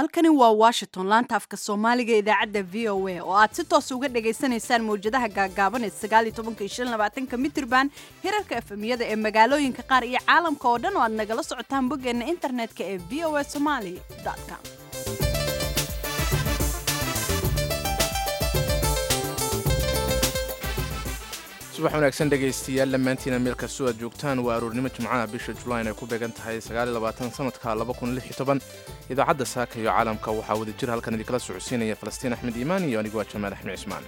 halkani waa washington laanta afka soomaaliga idaacadda v o a oo aad si toos uga dhagaysanaysaan mawjadaha gaagaaban ee sagaal iyo tobanka iyo shan labaatanka mitirban hirarka efemiyada ee magaalooyinka qaar iyo caalamka oo dhan oo aad nagala socotaan boggeena internetka ee v o a somali com subax wanaagsan dhegaystayaal dhammaantiina meel kastoo aad joogtaan waa aroornimo jimcaha bisha julayn ay ku beegan tahay sanadka idaacadda saaka iyo caalamka waxaa wada jir halkan idinkala socodsiinaya falastiin axmed iimaan iyo anigu waa jamaal axmed cismaan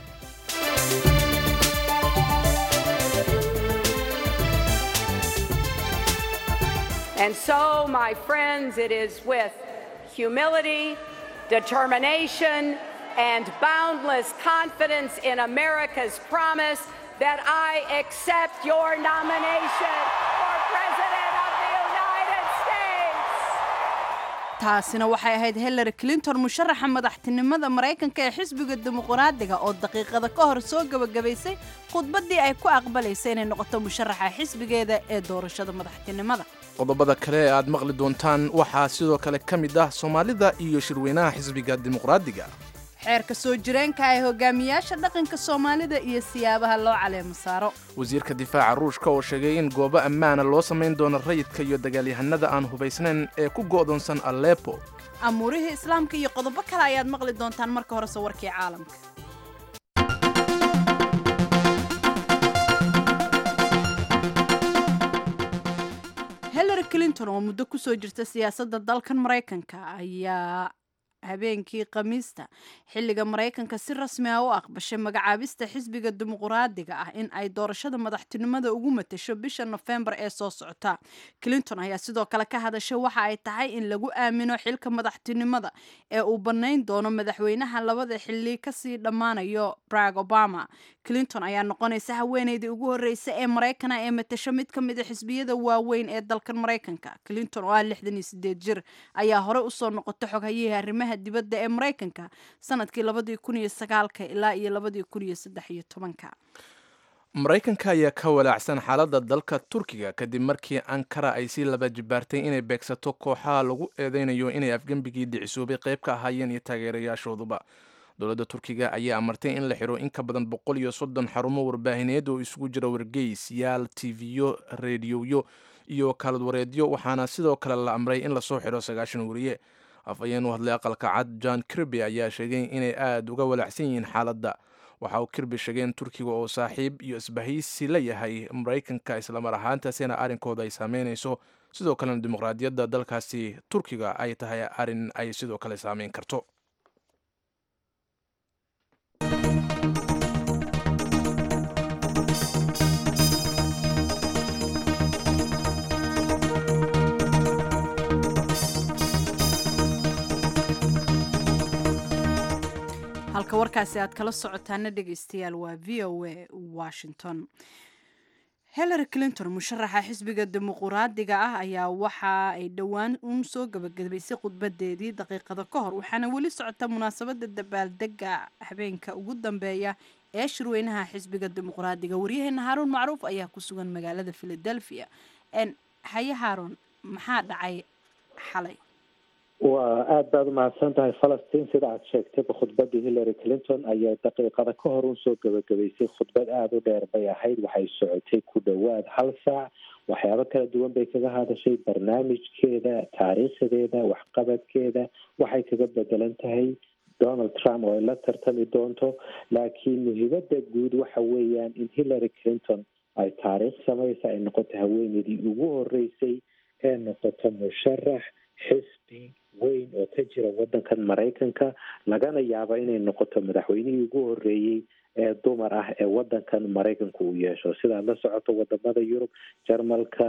And so, my friends, it is with humility, determination, and boundless confidence in America's promise that I accept your nomination for President of the United States. taasina waxay ahayd hillary clinton musharaxa madaxtinimada maraykanka ee xisbiga dimuqraadiga oo daqiiqada ka hor soo gebagabaysay khudbaddii ay ku aqbalaysay inay noqoto musharaxa xisbigeeda ee doorashada madaxtinimada qodobada kale ee aad maqli doontaan waxaa sidoo kale ka mid ah soomaalida iyo shirweynaha xisbiga dimuqraadiga xeerka soo jireenka ee hogaamiyaasha dhaqanka soomaalida iyo siyaabaha loo caleemo saaro wasiirka difaaca ruushka oo sheegay in goobo ammaana loo samayn doono rayidka iyo dagaalyahanada aan hubaysnayn ee ku go'doonsan alepo amuurihii islaamka iyo qodobo kale ayaad maqli doontaan marka horese warkii caalamka hillary clinton oo muddo kusoo jirta siyaasadda dalkan maraykanka ayaa habeenkii khamiista xilliga maraykanka si rasmi ah u aqbashay magacaabista xisbiga dimuqraadiga ah in ay doorashada madaxtinimada ugu matasho bisha nofembar ee soo socota clinton ayaa sidoo kale ka hadashay waxa ay tahay in lagu aamino xilka madaxtinimada ee uu bannayn doono madaxweynaha labada xili kasii dhammaanayo barag obama clinton ayaa noqonaysa haweeneydii ugu horreysa ee maraykana ee matasho mid ka mid a xisbiyada waaweyn ee dalkan maraykanka clinton oo ah lixdan iyo sideed jir ayaa horey usoo noqotay xoghayihii arrimaha dibadda ee maraykanka sanadkii labadii kun iyo sagaalka ilaa iyo labadii kun iyo saddex iyo tobanka maraykanka ayaa ka walaacsan xaaladda dalka turkiga kadib markii ankara ay sii laba jibaartay inay beegsato kooxaha lagu eedeynayo inay afgembigii dhicisoobay qayb ka ahaayeen iyo taageerayaashooduba dowladda turkiga ayaa amartay in la xiro in ka badan boqol iyo soddon xarumo warbaahineed oo isugu jira wargeys yaal tiviyo rediyoyo iyo kaalad wareedyo waxaana sidoo kale la amray in lasoo xiro sagaashan wariye afhayeen u hadlay aqalka cad john kirby ayaa sheegay inay aada uga walaacsan yihiin xaaladda waxa uu kirby sheegay in turkiga oo saaxiib iyo isbahaysi la yahay maraykanka islamar ahaantaasina arrinkooda ay saameynayso sidoo kalena dimuqraadiyadda dalkaasi turkiga ay tahay arrin ay sidoo kale saameyn karto halka warkaasi aad kala socotaana dhegaystayaal waa v o a washington hillary clinton musharaxa xisbiga dimuqraadiga ah ayaa waxa ay dhowaan uun soo gabagabaysay khudbadeedii daqiiqada ka hor waxaana weli socota munaasabada dabaaldega habeenka ugu dambeeya ee shirweynaha xisbiga dimuqraadiga waryaheena haaruun macruuf ayaa ku sugan magaalada philadelphia haye haaruun maxaa dhacay xalay waa aada baad umahadsan tahay falastiin sida aad sheegtayba khudbadii hillary clinton ayaa daqiiqada ka hor unsoo gabagabaysay khudbad aada u dheer bay ahayd waxay socotay ku dhowaad hal saac waxyaabo kala duwan bay kaga hadashay barnaamijkeeda taariikhdeeda waxqabadkeeda waxay kaga bedelan tahay donald trump oo ay la tartami doonto laakiin muhiimada guud waxa weeyaan in hillary clinton ay taariikh samaysa ay noqoto haweeneydii ugu horeysay ee noqoto musharax xisbi weyn oo ka jira wadankan maraykanka lagana yaabo inay noqoto madaxweynihii ugu horeeyey ee dumar ah ee wadankan maraykanka uu yeesho sidaad la socoto wadamada yurub jarmalka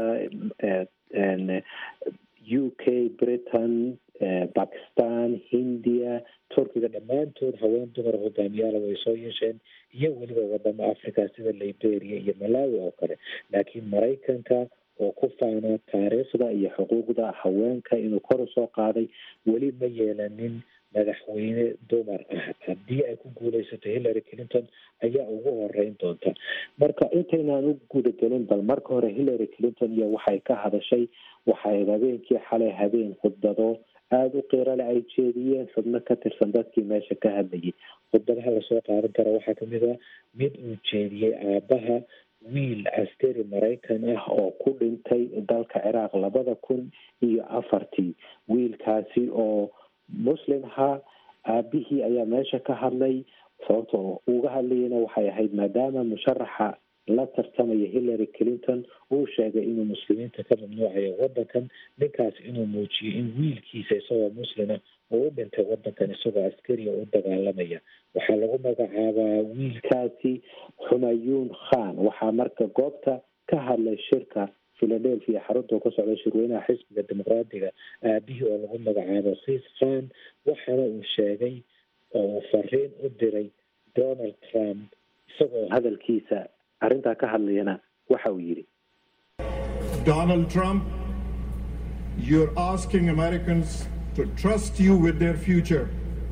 u k britain bakistan hindiya turkiga dhammaantood haween dumar hogaamiyaala way soo yeesheen iyo weliba wadamo africa sida liberia iyo malawi oo kale laakiin maraykanka oo ku faana taariikhda iyo xuquuqda haweenka inuu kor usoo qaaday weli ma yeelanin madaxweyne dumar ah haddii ay ku guuleysato hillary clinton ayaa ugu horeyn doonta marka intaynaan u gudagelin bal marka hore hillary clinton iyo waxay ka hadashay waxay habeenkii xalay habeen khudbado aada u qiirale ay jeediyeen xubno ka tirsan dadkii meesha ka hadlayay khudbadaha lasoo qaadan kara waxaa kamid ah mid uu jeediyey aabaha wiil askari maraykan ah oo ku dhintay dalka ciraaq labada kun iyo afartii wiilkaasi oo muslim ahaa aabihii ayaa meesha ka hadlay sababta uga hadlayana waxay ahayd maadaama musharaxa la tartamaya hillary clinton uu sheegay inuu muslimiinta ka mamnuucayo wadankan ninkaas inuu muujiyey in wiilkiisa isagoo muslima uu u dhintay wadankan isagoo askariga u dagaalamaya waxaa lagu magacaabaa wiilkaasi xumayuun khan waxaa marka goobta ka hadlay shirka philadelphia xarunta ka socda shirweynaha xisbiga dimuqraadiga aabihii oo lagu magacaabo khiis khan waxaana uu sheegay oo uu fariin u diray donald trump isagoo hadalkiisa arrintaa ka hadlayana waxa uu yidhi Donald Trump, you're asking Americans to trust you with their future.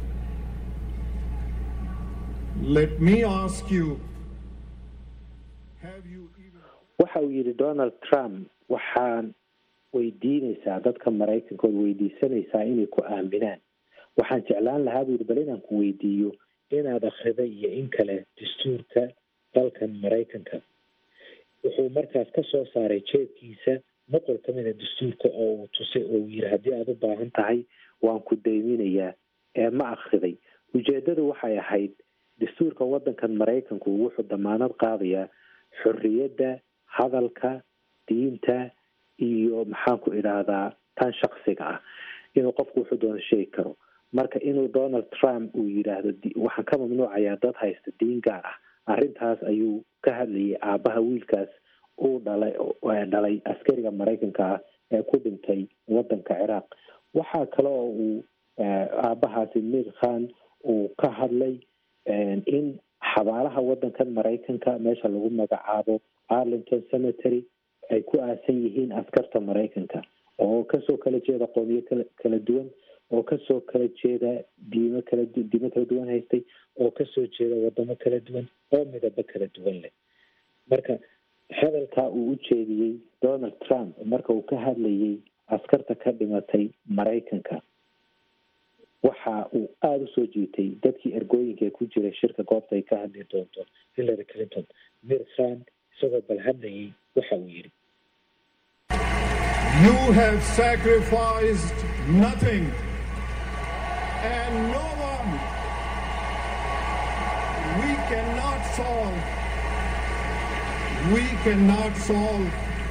Let me ask you, have you even... waxa uu yidhi donald trump waxaan weydiinaysaa dadka maraykankood weydiisanaysaa inay ku aaminaan waxaan jeclaan lahaa buu yidhi bal inaan ku weydiiyo inaad akrida iyo in kale dastuurka dalkan maraykanka wuxuu markaas ka soo saaray jeedkiisa noqol ka mida dastuurka oo uu tusay oo uu yidhi haddii aada u baahan tahay waan ku dayminayaa ee ma akriday ujeedadu waxay ahayd dastuurka waddankan maraykanku wuxuu damaanad qaadayaa xorriyadda hadalka diinta iyo maxaanku idhaahdaa tan shaksiga ah inuu qofku wuxuu doono sheegi karo marka inuu donald trump uu yidhaahdo waxaan ka mamnuucayaa dad haysta diin gaar ah arrintaas ayuu ka hadlayay aabaha wiilkaas uu dhalay dhalay askariga maraykanka ah ee ku dhintay wadanka ciraaq waxaa kale oo uu aabahaasi mir khan uu ka hadlay in xabaalaha wadankan maraykanka meesha lagu magacaabo arlington cemetery ay ku aasan yihiin askarta maraykanka oo kasoo kala jeeda qoomiyo kala kala duwan oo kasoo kala jeeda diimo kala diimo kala duwan haystay oo kasoo jeeda wadamo kala duwan oo midabo kala duwan leh marka hadalkaa uu u jeediyey donald trump marka uu ka hadlayay askarta ka dhimatay maraykanka waxa uu aada usoo jiitay dadkii ergooyinka ee ku jiray shirka goobta ay ka hadli doonto hillary clinton mir khan isagoo bal hadlayay waxa uu yidhi You have sacrificed nothing and no one. We cannot solve. We cannot solve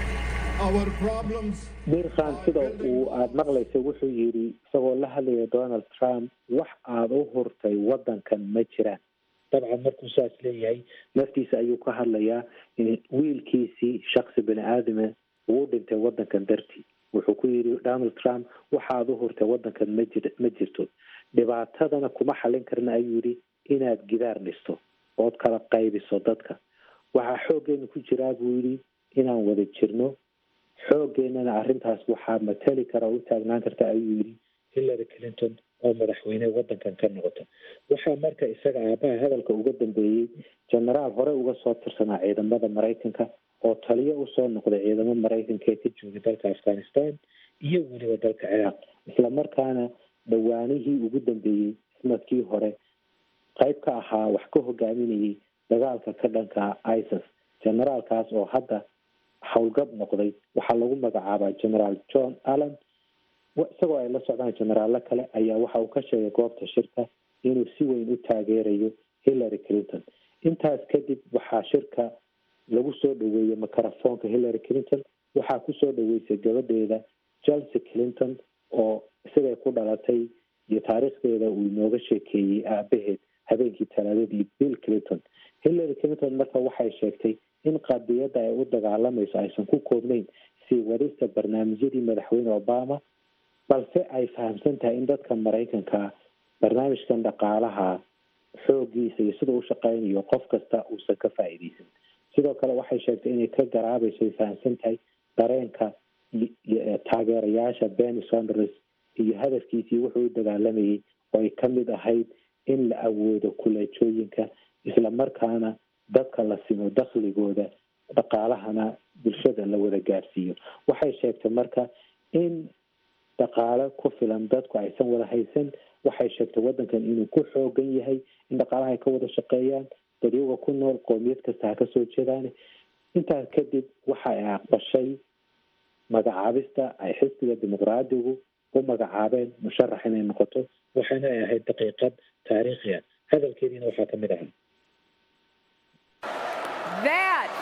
our problems. mir khan sida uu aada maqlaysay wuxuu yidhi isagoo la hadlaya donald trump wax aada u hurtay waddankan ma jiraan dabcan markuu saas leeyahay naftiisa ayuu ka hadlayaa in wiilkiisii shaksi bini aadama uu dhintay waddankan dartii wuxuu ku yidhi donald trump waxaad u hurtay waddankan ma jir ma jirto dhibaatadana kuma xallin karna ayuu yidhi inaad gidaar dhisto ood kala qaybiso dadka waxaa xooggeena ku jiraa buu yidhi inaan wada jirno xooggeenana arrintaas waxaa matali kara oo u taagnaan karta ayuu yidhi hillary clinton oo madaxweyne waddankan ka noqota waxaa marka isaga aabaha hadalka uga dambeeyey genaraal hore uga soo tirsanaa ciidamada maraykanka oo taliyo usoo noqday ciidamo maraykanka ee ka joogay dalka afghanistan iyo weliba dalka ciraaq isla markaana dhawaanihii ugu dambeeyey sanadkii hore qayb ka ahaa wax ka hogaaminayay dagaalka ka dhanka isis generaalkaas oo hadda howlgab noqday waxaa lagu magacaabaa generaal john allen isagoo ay la socdaan generaallo kale ayaa waxa uu ka sheegay goobta shirka inuu si weyn u taageerayo hillary clinton intaas kadib waxaa shirka lagu soo dhaweeyey mikrofoonka hillary clinton waxaa kusoo dhaweysay gabadheeda chelsea clinton oo isagay ku dhalatay iyo taariikhdeeda uu inooga sheekeeyey aabaheed habeenkii talaadadii bill clinton hillary clinton marka waxay sheegtay in qadiyadda ay u dagaalamayso aysan ku koobnayn sii wadista barnaamijyadii madaxweyne obama balse ay fahamsan tahay in dadka maraykanka barnaamijkan dhaqaalaha xooggiisa iyo sida u shaqeynayo qof kasta uusan ka faa'iideysan sidoo kale waxay sheegtay inay ka garaabayso ay fahamsan tahay dareenka taageerayaasha benny sonders iyo hadafkiisii wuxuu u dagaalamayay oo ay ka mid ahayd in la awoodo kuleejooyinka isla markaana dadka la simo dakhligooda dhaqaalahana bulshada la wada gaarsiiyo waxay sheegtay marka in dhaqaale ku filan dadku aysan wada haysan waxay sheegtay waddankan inuu ku xoogan yahay in dhaqaalaha ay ka wada shaqeeyaan dadyaga ku nool qoomiyad kasta ha kasoo jeedaan intaas kadib waxa ay aqbashay magacaabista ay xisbiga dimuqraadigu u magacaabeen musharax inay noqoto waxaana ay ahayd daqiiqad taariikhi ah hadalkeediina waxaa ka mid ahaa That,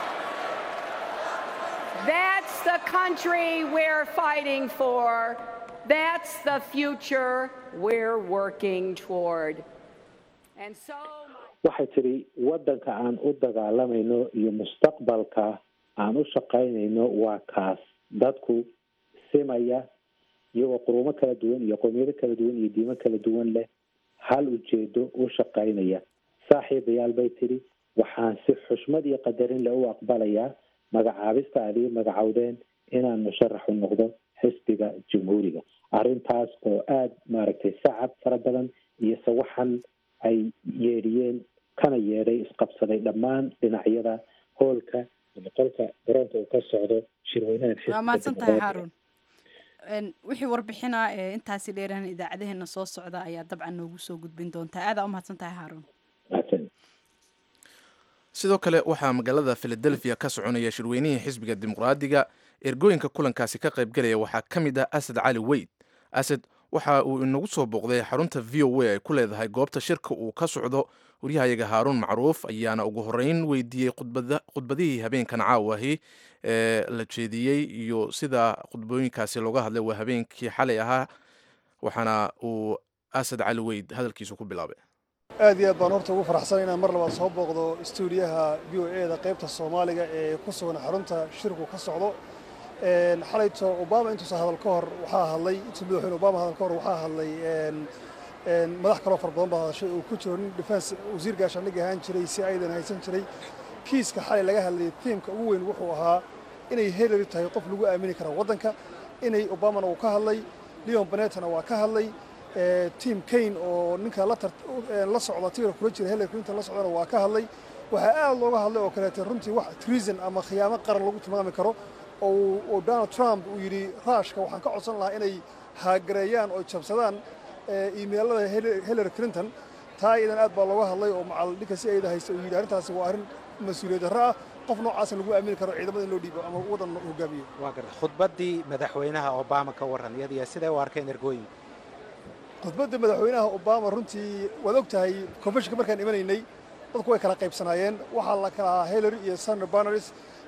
that's the country we're fighting for. That's the future we're working toward. And so, waxay tidhi waddanka aan u dagaalamayno iyo mustaqbalka aan u shaqaynayno waa kaas dadku simaya iyagoo qurumo kala duwan iyo qoomiyado kala duwan iyo diimo kala duwan leh hal ujeedo u shaqaynaya saaxiibayaal bay tidhi waxaan si xushmad iyo qadarin leh u aqbalayaa magacaabista aad ii magacowdeen inaan musharax u noqdo xisbiga jamhuuriga arrintaas oo aada maaragtay sacab fara badan iyo sawaxan ay yeedhiyeen kana yeedhay isqabsaday dhammaan dhinacyada hoolka ama qolka garoonka uu ka socdo shirweynahan waa xisbiga mahadsan tahay dimuqraadiga. haaruun Een, wixii warbixina ee intaasi dheeraan idaacadeheena soo socda ayaa dabcan noogu soo gudbin doontaa aadaa u mahadsan tahay haaruun Mahadsan. sidoo kale waxaa magaalada philadelphia ka soconaya shirweynihii xisbiga dimuqraadiga ergooyinka kulankaasi ka qaybgalaya waxaa ka mid ah asad cali weyd asad waxa uu inagu soo booqday xarunta v o a ay ku leedahay goobta shirka uu ka socdo waryahayaga haaruun macruuf ayaana ugu horeyn weydiiyey khudbada- khudbadihii habeenkan caawahi ee la jeediyey iyo sida khudbooyinkaasi looga hadlay waa habeenkii xalay ahaa waxaana uu asad cali weyd hadalkiisu ku bilaabay aad iyo aad baan horta ugu faraxsan inaan mar labaad soo booqdo stuudiyaha v o e da qaybta soomaaliga ee ku sugan xarunta shirku ka socdo Een, xalayto obama intuusan hadal ka hor waxaa hadlay intuu madaxweyne obama hadal ka hor waxaa hadlay een, een, madax kaloo fara badan baa hadashay uu ku jiro nin defense wasiir gaashaandhig ahaan jiray si aydan haysan jiray kiiska xalay laga hadlayay tiimka ugu weyn wuxuu ahaa inay hillary tahay qof lagu aamini kara waddanka inay obamana uu ka hadlay leon benetona waa ka hadlay ee, tim kane oo ninka la tar- ee, la socda tiira kula jira hillary clinton la socdana waa ka hadlay waxaa aad looga hadlay oo kaleete runtii wax treason ama khiyaamo qaran lagu tilmaami karo oo uu- oo donald trump uu yidhi ruushka waxaan ka codsan lahaa inay haagareeyaan oo jabsadaan ee, iimaylada Hillary- hillary clinton taa iyadan aad baa looga hadlay oo macal ninka si ayda haysta uu yidhi arrintaasi waa arrin mas-uuliyad darro ah qof noocaasa lagu aamini karo ciidamada in loo dhiibo ama waddan hogaamiyo waa garta khudbaddii madaxweynaha obama ka warran iyadiya siday u arkeen ergooyinka khudbadda madaxweynaha obama runtii waad og tahay konfeshinka markaan imanaynay dadku way kala qaybsanaayeen waxaa la kala ahaa hillary iyo senator barnaris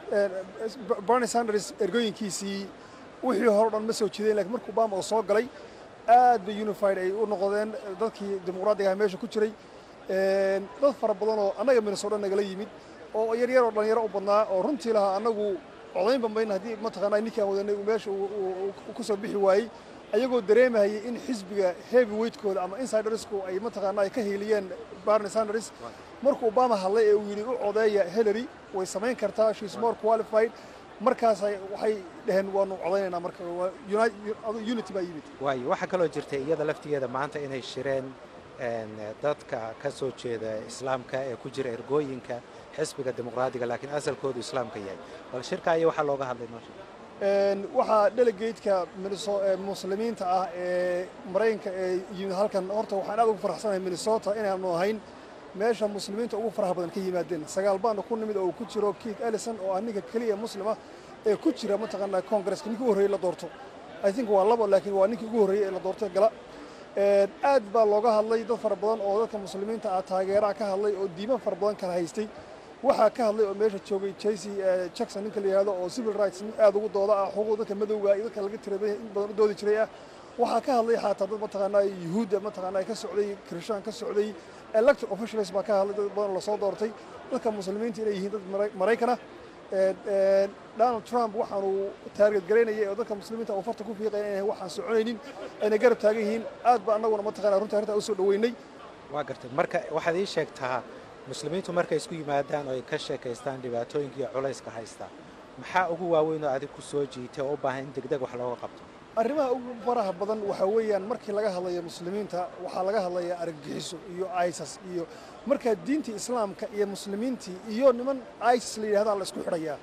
bernie sanders ergooyinkiisii wixii hore o dhan ma soo jeedeen lakiin marka obama uu soo galay aad bay unified ay u noqdeen dadkii dimuqraadiga ah meesha ku jiray Een, dad fara badan oo annaga minnesota nagala yimid oo yaryar oo dhalinyaro u badnaa oo runtii lahaa annagu codayn bambayn haddii mataqaanaa ninkii aan wadanay uu meesha uu- uu uu ku soo bixi waayey ayagoo dareemahayay in xisbiga heavy weightkooda ama insidersku ay mataqaanaa ay ka hiiliyeen barney sanders markuu obama hadlay ee uu yidhi u codeeya hillary way samayn kartaa she is more qualified markaas ay- waxay dhaheen waanu codaynaynaa marka waa uni- unity baa yimid waayo waxaa kaloo jirta iyada laftigeeda maanta inay shireen een, dadka ka soo jeeda islaamka ee ku jira ergooyinka xisbiga dimuqraadiga laakiin asalkoodu islaamka yahay bal shirka ayaa waxaa looga hadlay noosha Een, waxaa delegateska Minneso- ee muslimiinta ah ee maraykanka ee yimid halkan horta waxaan aad ugu faraxsanahay minnesota inaanu ahayn meesha muslimiinta ugu faraha badan ka yimaadeen sagaal baana ku nimid oo uu ku jiro keith ellison oo ah ninka keliya muslima ee ku jira mataqaanaa congaresska ninkii ugu horreeyey la doorto i think waa labo laakiin waa ninkii ugu horreeyey ee la doorto gala Een, aad baa looga hadlay dad fara badan oo dadka muslimiinta ah taageeraha ka hadlay oo diimo fara badan kala haystay waxaa ka hadlay oo meesha joogay jaycey eh, jackson ninka la yidhahdo oo civil rights nin aad ugu dooda ah xuquuq dadka madowga iyo dadka laga tiray in badan u doodi jiray ah waxaa ka hadlay xataa dad mataqaanaa yuhuudda mataqaanaa ka socday kirishtaan ka socday elected officials baa ka hadlay dad badan lasoo doortay dadka muslimiinta inay yihiin dad Mara- maraykan ah Een, een, donald trump waxaanu taarget garaynayay oo dadka muslimiinta uu farta ku fiiqaya inay waxaan soconaynin ayna garab taagan yihiin aad baa annaguna mataqaanaa runtii arrintaa u soo dhoweynay waa gartay marka waxaad ii sheegtaa muslimiintu markay isku yimaadaan oo ay ka sheekaystaan dhibaatooyinka iyo culayska haysta maxaa ugu waaweyn oo adig ku soo jiitay oo u baahan in degdeg wax looga qabto arrimaha ugu faraha badan waxaa weeyaan markii laga hadlayo muslimiinta waxaa laga hadlayaa argagixiso iyo isas iyo markaa diintii islaamka iyo muslimiintii iyo niman isis la yidhahdaa la isku xidhayaa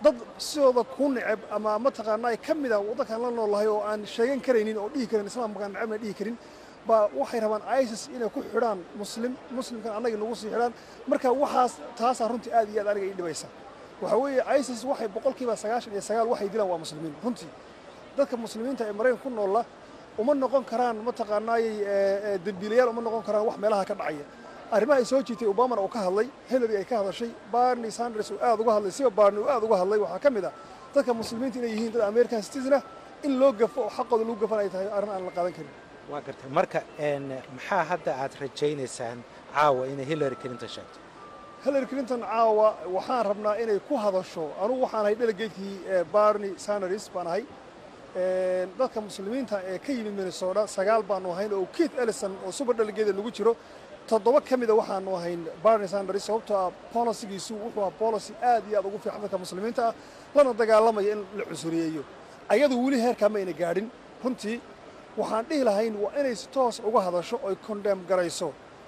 dad sidooda ku neceb ama mataqaanaa ka mid a waddankaan la noolahay oo aan sheegan karaynin oo dhihi karin islaamkaan necebna dhihi karin baa waxay rabaan isis inay ku xidhaan muslim muslimkan annaga nagu sii xidhaan marka waxaas taasaa runtii aad iyo aad aniga ii dhibaysa waxaa weeye isis waxay boqolkiiba sagaashan iyo sagaal waxay dilaan waa muslimiin runtii dadka muslimiinta ee maraykan ku noolla uma noqon karaan mataqaanaayey dembiilayaal uma noqon karaan wax meelaha ka dhacaya arrimaha ay soo jiitay obamana uu ka hadlay hillary ay ka hadashay barney sanders uu aad uga hadlay siba barney uu aad uga hadlay waxaa ka mid ah dadka muslimiinta inay yihiin dad american citizen ah in loo gafo oo xaqooda lagu gafan ay tahay arrin aan la qaadan karin waa gartay marka maxaa hadda aad rajaynaysaan caawa inay hillary clinton sheegto hillary clinton caawa waxaan rabnaa inay ku hadasho anugu waxaan ahay delegatekii barney sanders baan ahay dadka muslimiinta ee ka yimid minnesota sagaal baanu ahayn oo keith ellison oo super delegated lagu jiro toddoba ka mida waxaanu ahayn barney sanders sababtoo ah bolicigiisu wuxuu ah policy aad iyo aad ugu fiican dadka muslimiinta ah lana dagaalamaya in la cusuriyeeyo ayadu weli heerkaa ma ayna gaadhin runtii waxaan dhihi lahayn waa inay si toos uga hadasho oy condem garayso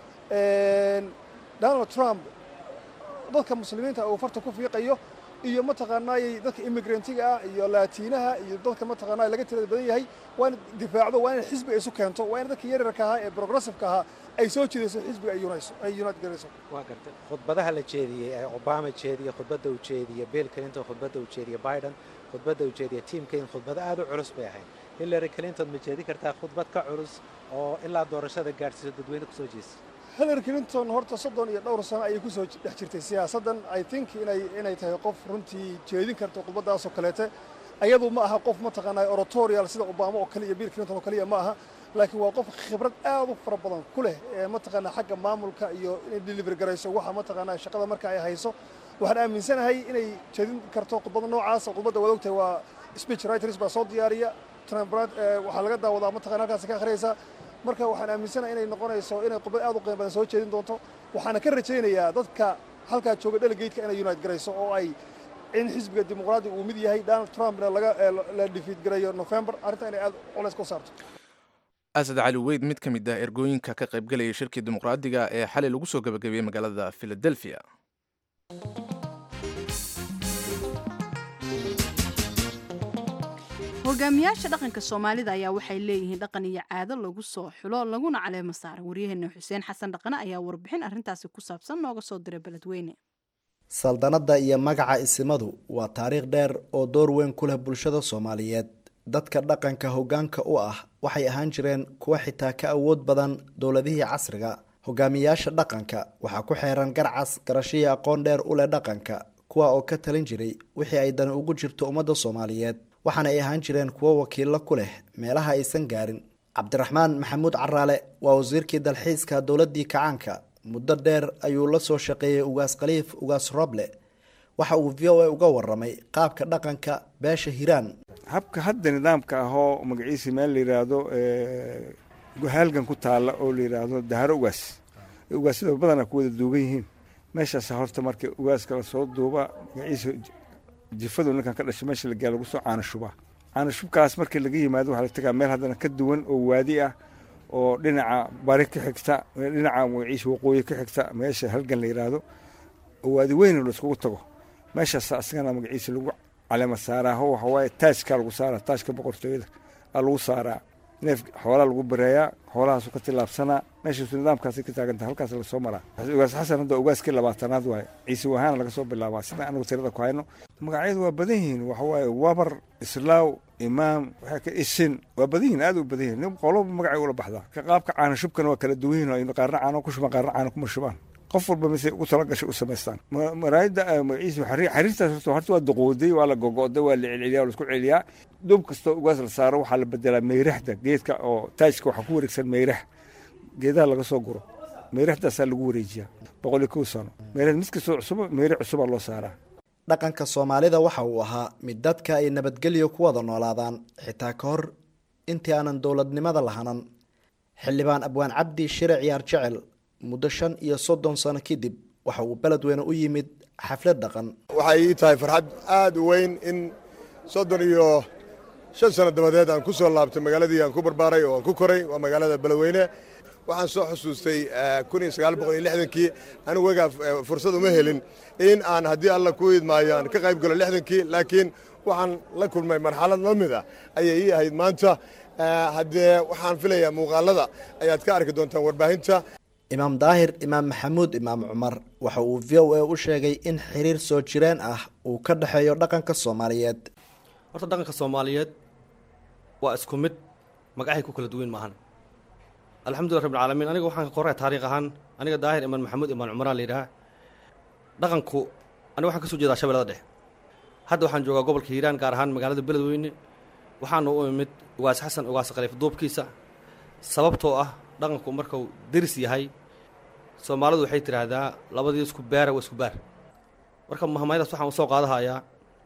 donald trump dadka muslimiinta uu farta ku fiiqayo iyo mataqaanaayey dadka immigrantga ah iyo laatiinaha iyo dadka mataqaanaa laga tirada badan yahay waa in difaacdo waa inay xisbiga isu keento waa in dadka yaryarka ahaa ee progressiveka ahaa ay soo jeedayso xisbiga ay unayso ay unite garayso waa gartay khudbadaha la jeediyey ee obama jeediye khudbadda uu jeediye bill clinton khudbadda uu jeediye biden khudbadda uu jeediye tim kain khudbado aad u culus bay ahayd hillary clinton ma jeedi kartaa khudbad ka culus oo ilaa doorashada gaadhsiiso dadweyne kusoo jeesa hillary clinton horta soddon iyo dhowr sano ayay kusoo dhex jirtay siyaasaddan i think inay inay tahay qof runtii jeedin karto khudbaddaasoo kaleete ayadu ma aha qof mataqaanaa oratorial sida obama oo kale iyo bill clinton oo kaliya ma aha laakiin waa qof khibrad aad u fara badan ku leh ee mataqaanaa xagga maamulka iyo inay delivery garayso waxa mataqaanaa shaqada marka ay hayso waxaan aaminsanahay inay jeedin karto khudbada noocaasa khudbadda waad ogtahay waa speech writers baa soo diyaariya waxaa laga daawadaa mataqana halkaasi ka akhriyaysaa marka waxaan aaminsanahay inay noqonayso inay khudbad aad u qiimo badan soo jeedin doonto waxaana ka rajaynayaa dadka halkaa jooga delegateka inay unite garayso oo ay in xisbiga dimuqraadiga uu mid yahay donald trumpna laga la dhifiid garayo november arrinta inay aad culays ku saarto asad cali weyd mid ka mid ah ergooyinka ka qaybgalaya shirkii dimuqraadiga ee xalay lagu soo gabagabeeyey magaalada philadelphia hogaamiyaasha dhaqanka soomaalida ayaa waxay leeyihiin dhaqan iyo caado lagu soo xulo laguna caleemo saaray waryaheena xuseen xasan dhaqane ayaa warbixin arrintaasi ku saabsan nooga soo diray beledweyne saldanadda iyo magaca isimadu waa taariikh dheer oo door weyn ku leh bulshada soomaaliyeed dadka dhaqanka hoggaanka u ah waxay ahaan jireen kuwa xitaa ka awood badan dowladihii casriga hogaamiyaasha dhaqanka waxaa ku xeeran garcas garashihii aqoon dheer u leh dhaqanka kuwa oo ka talin jiray wixii ay dani ugu jirto ummadda soomaaliyeed waxaana ay ahaan jireen kuwo wakiillo ku leh meelaha aysan gaarin cabdiraxmaan maxamuud caraale waa wasiirkii dalxiiska dowladdii kacaanka muddo dheer ayuu la soo shaqeeyey ugaas khaliif ugaas roble waxa uu v o a uga waramay qaabka dhaqanka beesha hiiraan habka hadda nidaamka ahoo magaciisa meel la yidhaahdo halgan ku taalla oo la yidhaahdo daharo ugaas ugaasyada badana ku wada duugan yihiin meeshaas horta marka ugaaska lasoo duuba magaciisa jifadu ninkan ka dhashay meesha lagaa lagu soo caanashubaa caanashubkaas markii laga yimaado waxaa la tagaa meel haddana ka duwan oo waadi ah oo dhinaca bari ka xigta dhinaca magaciisa waqooyi ka xigta meesha halgan la yidhaahdo oo waadi weyn laiskugu tago meeshaas asagana magaciisa lagu calema saaraa ho waxa waaye taajka lagu saaraa taajka boqortooyada aa lagu saaraa neef xoolaa lagu bareeyaa xoolahaasu ka tillaabsanaa meeshaasu nidaamkaasi ka taaganta halkaas lasoo maraa ugaas xasan hadda ugaaskii labaatanaad waaye ciise wahaana laga soo bilaabaa sida anagu tirada ku hayno magacyadu waa badan yihiin waxa waaye wabar islaaw imaam waxaa ka isin waa badan yihiin aad u badan yihiin nin qoloba magacay ula baxdaa ka qaabka caana shubkana waa kala duwan yihiin qaarna caano ku shubaan qaarna caano kuma shubaan qof walba mise ugu tala gashay u samaystaan maraayadda magaciisa xariirtaas horta horta waa duqooday waa la gogo'day waa la celceliyaa waa la isku celiyaa dub kastoo ugaas la saaro waxaa la bedelaa meyrahda geedka oo taajka waxaa ku wareegsan meyrah geedaha laga soo guro meyrahdaasa lagu wareejiyaa boqol iyo kow sano meyrah mid kastoo cusuba meyre cusubaa loo saaraa dhaqanka soomaalida waxa uu ahaa mid dadka ay nabadgelyo ku wada noolaadaan xitaa ka hor intii aanan dowladnimada lahanan xildhibaan abwaan cabdi shire ciyaar jecel muddo shan iyo soddon sano kadib waxa uu beledweyne u yimid xaflad dhaqan waxay ii tahay farxad aad u weyn in soddon iyo shan sano dabadeed aan ku soo laabtay magaaladii aan ku barbaaray oo aan ku koray waa magaalada beledweyne waxaan soo xusuustay kun iyo sagaal boqol iyo lixdankii anigu wagaa fursad uma helin in aan haddii alla ku idmaayo aan ka qayb galo lixdankii laakiin waxaan la kulmay marxalad la mid ah ayay ii ahayd maanta haddee waxaan filayaa muuqaalada ayaad ka arki doontaan warbaahinta imaam daahir imaam maxamuud imaam cumar waxa uu v o a u sheegay in xiriir soo jireen ah uu ka dhexeeyo dhaqanka soomaaliyeed horta dhaqanka soomaaliyeed waa isku mid magacahay ku kala duwan maahan alxamdulillah rabbilcaalamiin aniga waxaan ka qoray taariikh ahaan aniga daahir imaan maxamuud imaan cumaraan la yidhaha dhaqanku aniga waxaan ka soo jeedaa shabeellada dhexe hadda waxaan joogaa gobolka hiiraan gaar ahaan magaalada beledweyne waxaana u imid ugaas xasan ugaas khaliif duubkiisa sababtoo ah dhaqanku markuu deris yahay soomaalidu waxay tidhaahdaa labadii isku baara waa isku baar marka mahmaydaas waxaan usoo qaadahayaa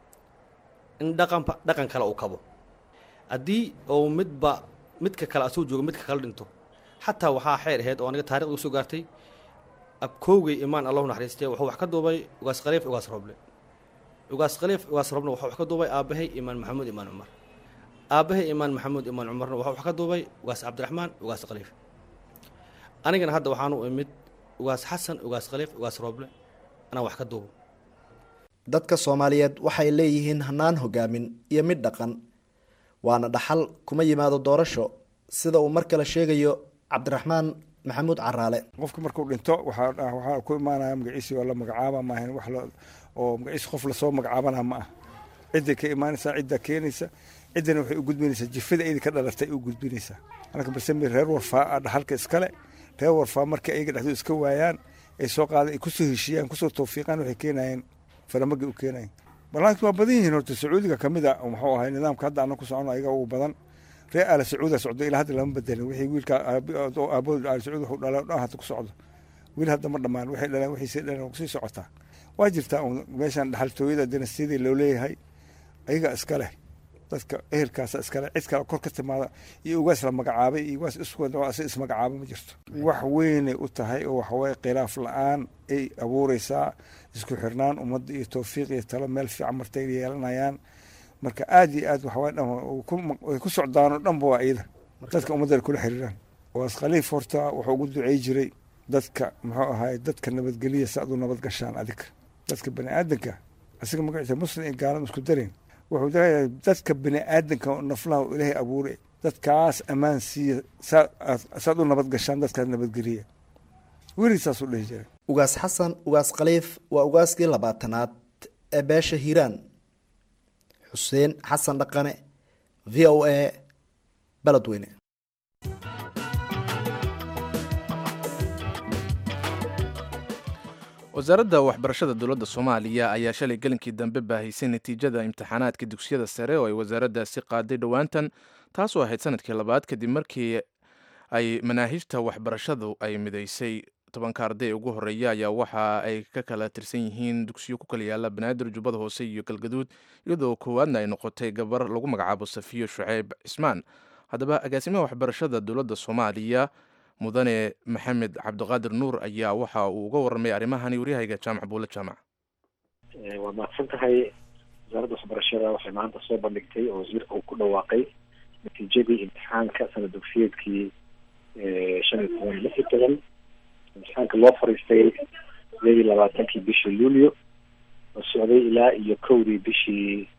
in dhaqanba dhaqan kale uu kabo haddii uu midba midka kale asuu joogo midka kale dhinto xataa waxaa xeer aheyd oo aniga taarikhda usoo gaartay abkoogay imaan allahu naxariistay wuxuu wax ka duubay ugaas khaliif ugaas roble ugaas khaliif ugaas roble wuxuu wax ka duubay aabbahay imaan maxamuud imaan cumar aabbahay imaan maxamuud imaan cumarna wuxuu wax ka duubay ugaas cabdiraxmaan ugaas khaliif anigana hadda waxaan u imid ugaas xasan ugaas khaliif ugaas roble anaa wax ka duubo dadka soomaaliyeed waxay leeyihiin hanaan hogaamin iyo mid dhaqan waana dhaxal kuma yimaado doorasho sida uu mar kale sheegayo cabdiraxmaan maxamuud caraale qofka markuu dhinto waxaa waxaa ku imaanaya magaciisi waa la magacaaba maahan wax la oo magaciisi qof lasoo magacaabana ma ah cidday ka imaanaysaa ciddaa keenaysa ciddana waxay u gudbinaysaa jifada ayda ka dhalatay u gudbinaysaa anaka basemi reer warfaa a dhaxalka iskale reer warfaa markay ayaga dhexdooda iska waayaan ay soo qaadaan ay kusoo heshiiyaan kusoo tawfiiqaan waxay keenayeen faramagay u keenayeen balaakiin waa badan yihiin horta sacuudiga ka mid a muxuu ahay nidaamka hadda anna ku socono ayaga ugu badan reer aala sacuuda socdo ilaa hadda lama bedelin wixii wiilka aabahood aala sacuud wuxuu dhalay dhan hadda ku socdo wiil hadda ma dhammaan waxay dhaleen waxay sii dhaleen kusii socotaa waa jirtaa un meeshan dhaxaltooyada dinastiyadii loo leeyahay ayaga iska leh dadka ehelkaasa iskale cid kale kor ka timaada iyo ugaas la magacaabay iyo ugaas is ismagacaabo ma jirto wax weynay u tahay oo waxaweye khilaaf la-aan ay abuureysaa isku xirnaan ummadda iyo towfiiq iyo talo meel fiican martay yeelanayaan marka aad iyo aad waxaweye dhan way ku socdaanoo dhanba waa iyada dadka ummadda kula xiriiraan ugaas khaliif horta wuxuu ugu ducey jiray dadka muxuu ahaay dadka nabadgeliya si aad u nabad gashaan adiga dadka bani aadanka asiga magaciisa muslim iyo gaalada isku dareyn wuxuu leeyahay dadka bini aadanka naflaha ilaahay abuuray dadkaas ammaan siiya saad u nabad gashaan dadkaas nabadgeliya weli saasuu dhihi jiray ugaas xasan ugaas khaliif waa ugaaskii labaatanaad ee beesha hiiraan xuseen xasan dhaqane v o a beledweyne wasaaradda waxbarashada dowladda soomaaliya ayaa shalay gelinkii dambe baahaysay natiijada imtixaanaadka dugsiyada sare oo ay wasaaraddaasi qaaday dhowaantan taasoo ahayd sanadkii labaad kadib markii ay manaahijta waxbarashadu ay midaysay tobanka arday ugu horeeya ayaa waxa ay ka kala tirsan yihiin dugsiyo ku kala yaala banaadir jubbada hoose iyo galgaduud iyadoo koowaadna ay noqotay gabar lagu magacaabo safiyo shuceyb cismaan haddaba agaasimaha waxbarashada dowladda soomaaliya mudane maxamed cabdiqaadir nuur ayaa waxa uu uga warramay arrimahani waryahayga jaamac buule jaamac waa mahadsan tahay wasaaradda waxbarashada waxay maanta soo bandhigtay oo wasiirka uu ku dhawaaqay natiijadii imtixaanka sanad dugsiyeedkii shan iyo toban lix iyo toban imtixaanka loo fariistay sideed iyo labaatankii bishii luulyo oo socday ilaa iyo kowdii bishii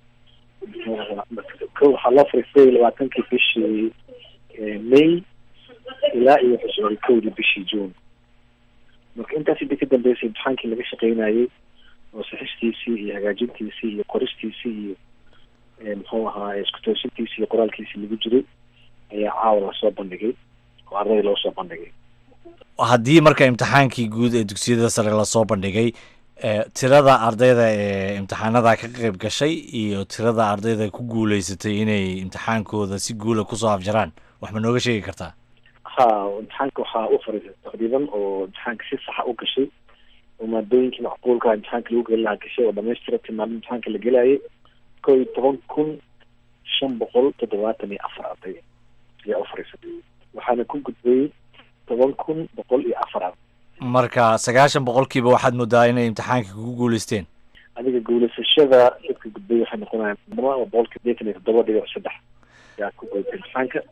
waxaa loo fariistay labaatankii bishii may ilaa iyo wuxuu socday kowdii bishii june marka intaas intii ka dambeysay imtixaankii laga shaqeynayay oo saxistiisii iyo hagaajintiisii iyo qoristiisii iyo muxuu ahaa isku toosintiisii iyo qoraalkiisii lagu jiray ayaa caawa lasoo bandhigay oo ardayda loo soo bandhigay haddii marka imtixaankii guud ee dugsiyada sare lasoo bandhigay tirada ardayda ee imtixaanada ka qayb gashay iyo tirada ardayda ku guuleysatay inay imtixaankooda si guula kusoo afjaraan wax ma nooga sheegi kartaa ha imtixaanka waxaa u fariisay taqriiban oo imtixaanka si saxa u gashay oo maadooyinkii macquulka imtixaanka lagu geli lahaa gashay oo dhamaystira timaado imtixaanka la gelayay ko iyo toban kun shan boqol toddobaatan iyo afar arday ayaa u fariisatay waxaana ku gudbayay toban kun boqol iyo afar arday marka sagaashan boqolkiiba waxaad moodaa inay imtixaanka kugu guuleysteen adiga guuleysashada dadka gudbay waxay noqonayaan boqolkiiba deetan iyo toddoba dhibic saddex yaa ku gudbay imtixaanka dad ka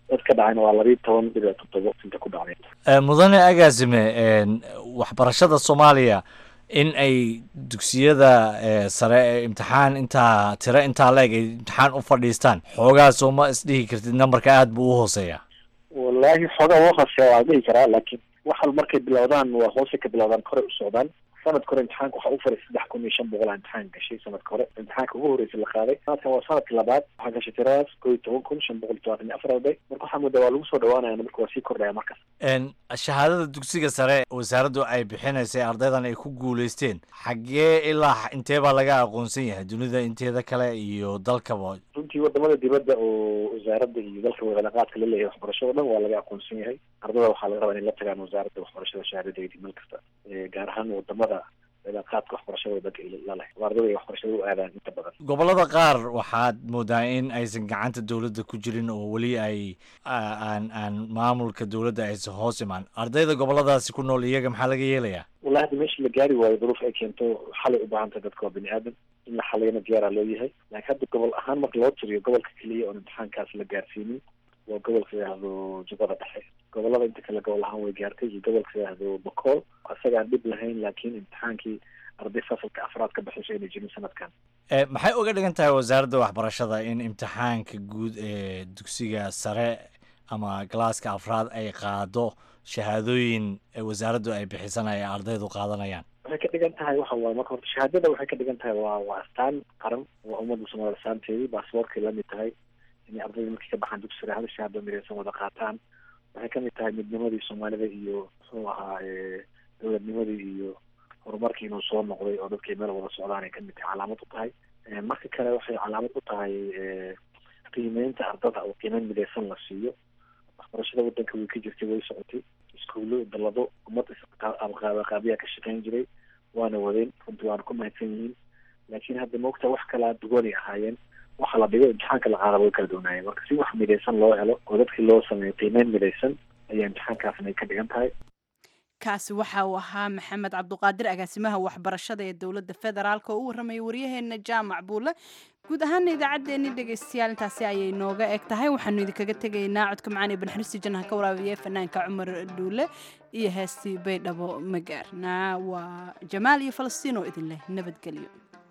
dhacayna waa labiiyo toban dhibic toddobo inta ku dhacday Eh, mudane agaasime een, waxbarashada soomaaliya in ay dugsiyada eh, sare ee imtixaan intaa tiro intaa la-eg ay imtixaan u fadhiistaan xoogaa soo ma isdhihi kartid nambarka aada buu u hooseeya wallaahi xoogaa waa hooseeya waa la dhihi karaa laakiin waxal markay bilowdaan waa hoose ka bilowdaan kore u socdaan sanadka hore imtixaanka waxaa u faray saddex kun iyo shan boqol aa imtixaan gashay sanadka hore imtixaanka ugu horreysay la qaaday sanadkan waa sanadka labaad waxaa gashay tiradaas koo iyo toban kun shan boqol iyo todobaatan iyo afar arday marka waxaa moodaa waa lagu soo dhawaanaya marka waa sii kordhaya markas Een, shahaadada dugsiga sare wasaaraddu ay bixinaysay ardaydan ay ku guuleysteen xaggee ilaa intee baa laga aqoonsan yahay dunida inteeda kale iyo dalkaba runtii wadamada dibadda oo wasaaradda iyo dalka wadalaqaadka la leeyahay waxbarashada o dhan waa laga aqoonsan yahay ardada waxaa laga rabaa inay la tagaan wasaaradda waxbarashada shahaadadeedii meel kasta Eh, gaar ahaan wadamada wadalaqaadka waxbarashada wadanka la leh oo ardada ay waxbarashada u aadaan inta badan gobollada qaar waxaad moodaa in aysan gacanta dowladda ku jirin oo weli ay a- aan aan maamulka dowladda aysan hoos imaan ardayda gobolladaasi ku nool iyaga maxaa laga yeelayaa wallahi hadda meesha la gaari waayo duruuf ay keento xalay u baahan tahay dadka waa bini aadan in la xalayana diyaaraa loo yahay laakiin hadda gobol ahaan marka loo tiriyo gobolka keliya oon imtixaankaas la gaarsiinin waa gobolka yidhaahdo jubbada dhexe gobolada inta kale gobol ahaan way gaartay iyo gobolka yidhaahdo bakool isagaan dhib lahayn laakiin imtixaankii arday fasalka afraad ka baxayso inay jirin sanadkan Eh, maxay uga dhigan tahay wasaaradda waxbarashada in imtixaanka guud ee dugsiga sare ama galaaska afraad ay qaado shahaadooyin ee wasaaraddu ay bixisan ay ardaydu qaadanayaan waxay ka dhigan tahay waxa waaye marka horta shahaadada waxay ka dhigan tahay waa waa astaan qaran waa ummadda soomaalida astaanteedii baasaboorkay la mid tahay inay ardayda markay ka baxaan dugsi sare hal shahaado midaysan wada qaataan waxay ka mid tahay midnimadii soomaalida iyo muxuu ahaa eh, dowladnimadii iyo horumarkii inuu soo noqday oo dadkay meel wada socdaan ay ka mid tahay calaamad u tahay Eh, marka kale waxay calaamad u tahay eh, qiimeynta ardada oo qiimeyn midaysan la siiyo waxbarashada wadanka way ka jirtay way socotay iskuulo dalado ummad isqaabaqaabiyaa ka shaqeyn jiray waana wadeen runtii waana ku mahadsan yihiin laakiin hadda maogtaa wax kala duwanay ahaayeen waxa la dhigo imtixaanka la qaadaba way kala duwanaayeen marka si wax midaysan loo helo oo dadkii loo sameeyo qiimeyn midaysan ayaa imtixaankaasna ay ka dhigan tahay kaasi waxa uu ahaa maxamed cabduqaadir agaasimaha waxbarashada ee dowladda federaalk oo u warramaya waryaheena jaamac buule guud ahaana idaacaddeenni dhegaystayaal intaasi ayay nooga eg tahay waxaanu idinkaga tegaynaa codka macaan ee banxirsi jannaha ka waraabiya fanaanka cumar dhuule iyo heestii baydhabo magaarna waa jamaal iyo falastiin oo idin leh nabadgelyo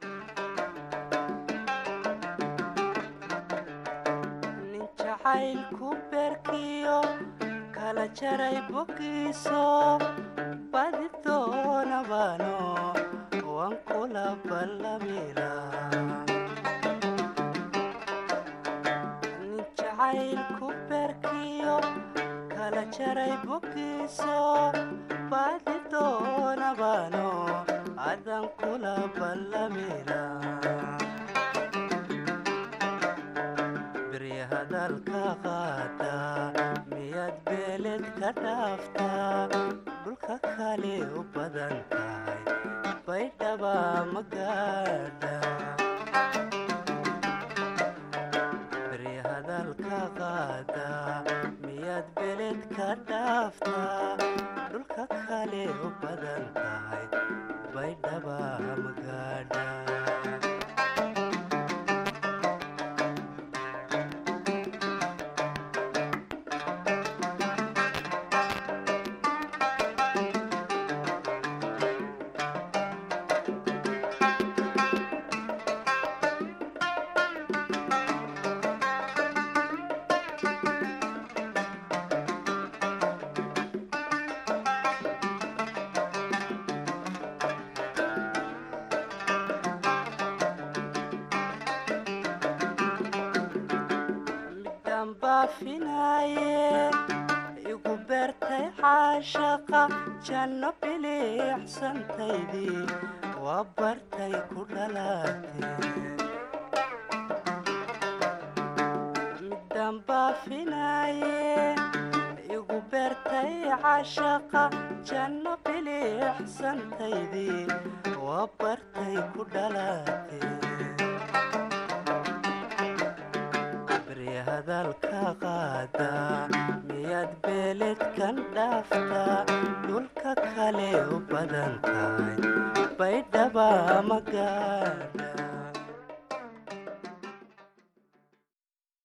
jacaylku berkiyo kala jaray bogiiso badi doonabano waan kula ballamila nin jacaylku berkiyo kala jaray bogiiso badi doonabano adan kula ballamila hadalka qaada miyaad beeled ka dhaaftaa dhulka kale u badan tahay baydhaba magaadha beri hadalka qaada miyaad beeled ka dhaaftaa dhulka kale u badan tahay baydhaba magaadha baafinaye igu beertay caashaqa janno biliicsantaydii waa bartay ku dhalaatee midaan baafinaye igu beertay caashaqa janno biliicsantaydii waa bartay ku dhalaatee hadalka qaada miyaad beeled kan dhaaftaa dhulka kale u badan tahay baydhaba magaadha